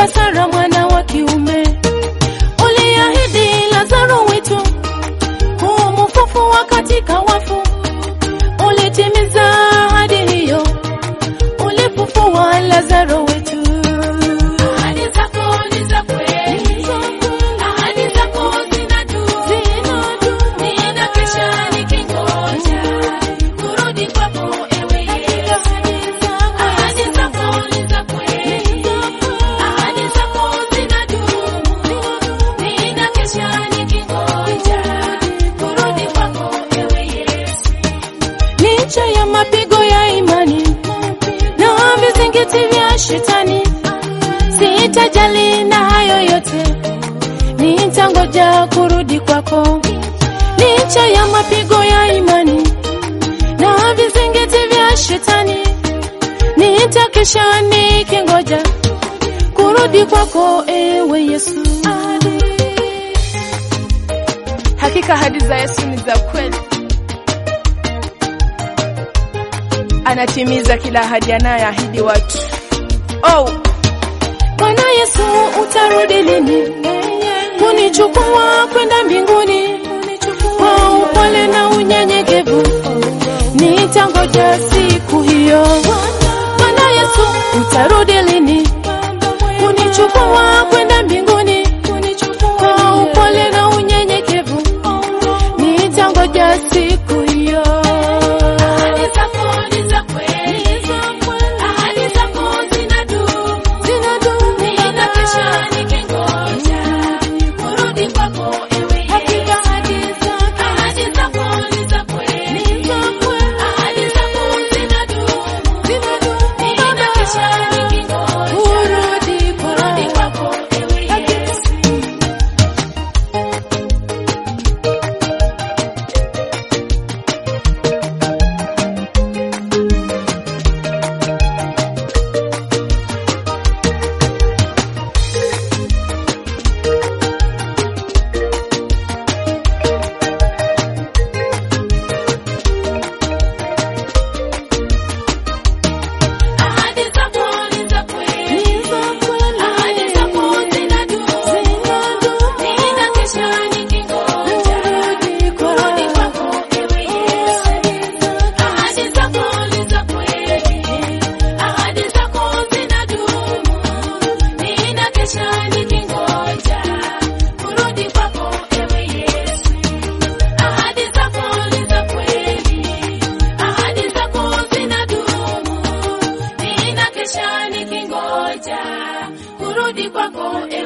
ulimpa Sara mwana wa kiume. Uliahidi Lazaro wetu kumfufua katika wafu, ulitimiza ahadi hiyo, ulifufua Lazaro wetu. Ahadi zako ni za kweli, ahadi zako zinadumu. Ninakesha nikingoja kurudi kwako, ewe Yesu. Ahadi zako ni za kweli, ahadi zako zinadumu. Ninakesha nikingoja kurudi kwako, ewe Yesu. licha ya mapigo ya imani na vizingiti vya shetani, sitajali na hayo yote, nitangoja kurudi kwako. Licha ya mapigo ya imani na vizingiti vya shetani, nitakesha nikingoja kurudi kwako, ewe Yesu. Hakika ahadi za Yesu ni za kweli, anatimiza kila ahadi anayoahidi watu. Oh, Bwana Yesu, utarudi lini kunichukua kwenda mbinguni? Kwa upole na unyenyekevu nitangoja siku hiyo. Bwana Yesu, utarudi lini kunichukua kwenda mbinguni? Kwa upole na unyenyekevu nitangoja siku hiyo. Ahadi zako ni za kweli, ahadi zako zinadumu. Ninakesha nikingoja kurudi kwako, ewe Yesu. Ahadi zako ni za kweli, ahadi zako zinadumu. Ninakesha nikingoja kurudi kwako, ewe Yesu. Ahadi zako ni za kweli, ahadi zako zinadumu. Ninakesha nikingoja kurudi kwako, ewe Yesu. Ahadi zako ni za kweli, ahadi zako zinadumu. Ninakesha nikingoja kurudi kwako, ewe Yesu. Ahadi zako ni za kweli, ahadi zako zinadumu. Ninakesha nikingoja kurudi kwako, ewe